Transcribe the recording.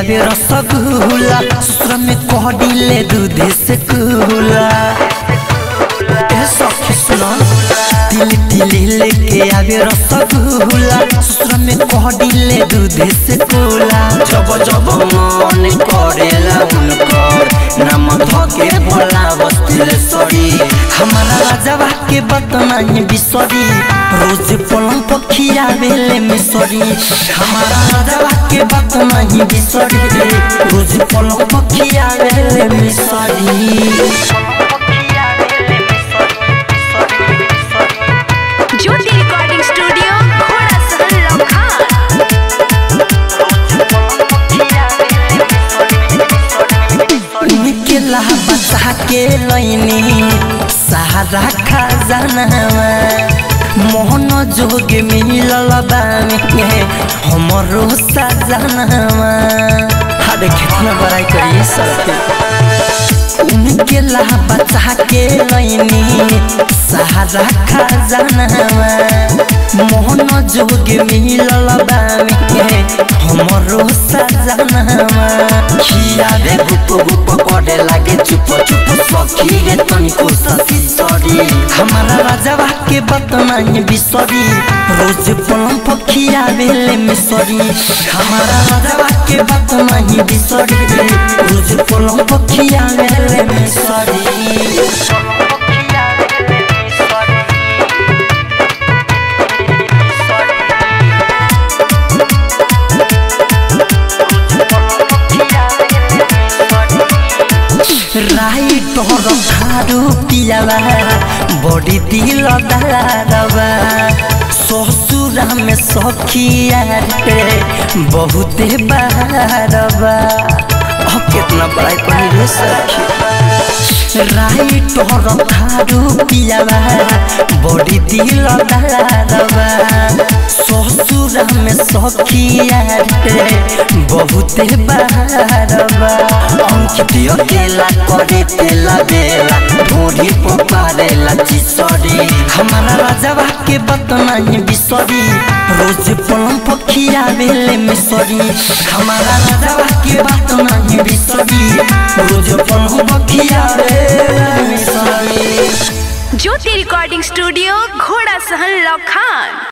आवे रसगुल्ला ससुर में कहडिले दूध से कुला ए सखी सुनो तिल तिल लेके आवे रसगुल्ला ससुर में कहडिले दूध से कुला जब जब मन करेला उनकर नाम धके भोला बस्तिल सरी हमारा राजवा के बतनाई बिसरी रोज पलंग पखिया बेले मिसरी हमारा राजवा के बतनाई बिसरी रोज पलंग पखिया बेले मिसरी ज्योति रिकॉर्डिंग स्टूडियो घोड़ा सहन लखान उनके बचा के लैनी सहारा खजानावा मोहन जोग मिलल बामे हमरो सजनावा अरे कितना बड़ाई करिए सबके उनके बचा के लैनी सहारा खजानावा मोहन जोग मिलल बामे हमरो सजनावा खियावे गुप गुप करे लागे चुप चुप सखी रे तनिको ससी सरी हमारा राजवा के बतनाई बिसरी रोज पलम पखिया बेले मिसरी हमारा राजवा के बतनाई बिसरी रोज पलम पखिया बेले मिसरी राई तोर भारू पियावा बड़ी दिल दारवा ससुरा में सखिया रे बहुते बारवा अब कितना बड़ाई करी रे सखी राई तोर भारू पियावा बड़ी दिल दारवा ससुरा में सखिया रे बहुते बारवा अंकित अकेला करे तेला बेला ढोरी पपारेला चिसरी हमारा राजवा के बतनाई बिसरी रोज पलम पखिया बेले मिसरी हमारा राजवा के बतनाई बिसरी रोज पलम पखिया बेले मिसरी ज्योति रिकॉर्डिंग स्टूडियो घोड़ा सहन लखान